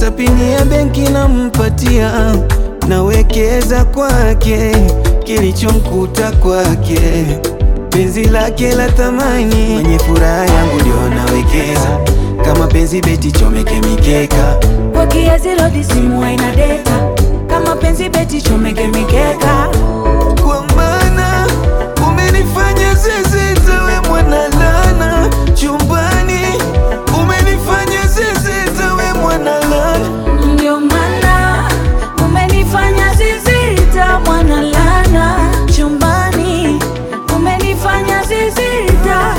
hata pini ya benki nampatia, nawekeza kwake, kilichomkuta kwake, penzi lake la thamani, mwenye furaha yangu ndio nawekeza, kama penzi beti chomeke mikeka Kwa kiasi lodi simu haina data, kama penzi beti chomeke mikeka. kwa maana umenifanya zezeta, we mwana lana chumbani, umenifanya zezeta, we mwana lana Ndio maana umenifanya zizita, mwana lana chumbani, umenifanya zizita.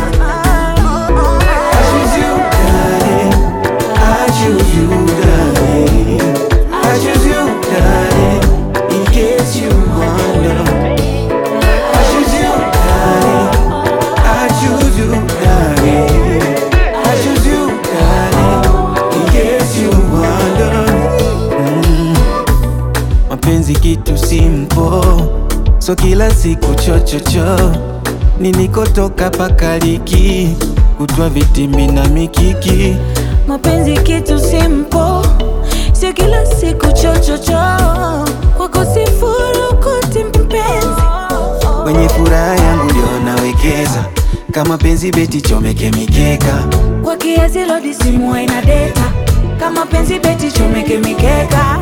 I choose you, darling. I choose you, darling. I choose you, darling. In case you wonder. I choose you, darling. I choose you, darling. I choose you, darling. In case you wonder. Mm. Mapenzi kitu simpo, so kila siku chochocho, ninikotoka pakaliki, kutwa vitimbi na mikiki Mapenzi kitu simple, sio kila siku chochocho, kwako sifurukuti mpenzi. Kwenye furaha yangu ndio nawekeza, kama penzi beti chomeke mikeka. Kwa kiasi lodi simu haina data, kama penzi beti chomeke mikeka.